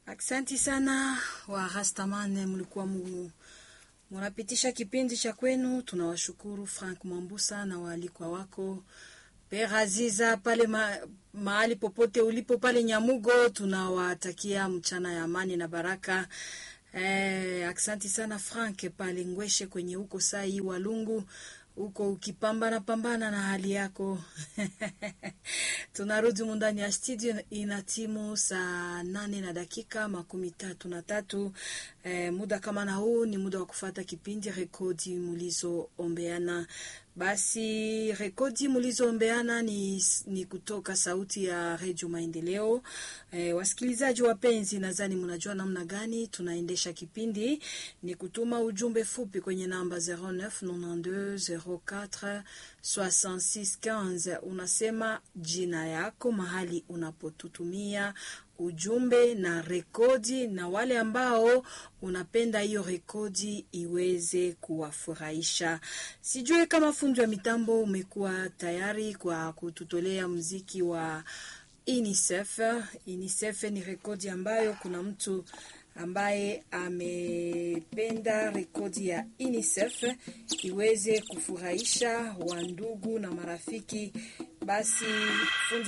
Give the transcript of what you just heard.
Aksanti sana wa Rastaman, mlikuwa mu munapitisha kipindi cha kwenu. Tunawashukuru Frank Mwambusa na waalikwa wako Pera Aziza pale ma, mahali popote ulipo pale Nyamugo, tunawatakia mchana ya amani na baraka. Eh, aksanti sana Frank pale Ngweshe kwenye huko sai Walungu huko ukipambana pambana na hali yako. Tunarudi mundani ya studio, ina timu saa nane na dakika makumi tatu na tatu. Eh, muda kama na huu ni muda wa kufata kipindi rekodi mulizoombeana. Basi rekodi mulizoombeana ni, ni kutoka sauti ya Redio Maendeleo. E, wasikilizaji wapenzi, nadhani mnajua namna gani tunaendesha kipindi. Ni kutuma ujumbe fupi kwenye namba 0992046615 unasema jina yako, mahali unapotutumia ujumbe na rekodi, na wale ambao unapenda hiyo rekodi iweze kuwafurahisha. Sijui kama fundi wa mitambo umekuwa tayari kwa kututolea mziki wa UNICEF. UNICEF ni rekodi ambayo kuna mtu ambaye amependa rekodi ya UNICEF iweze kufurahisha wandugu na marafiki. Basi fundi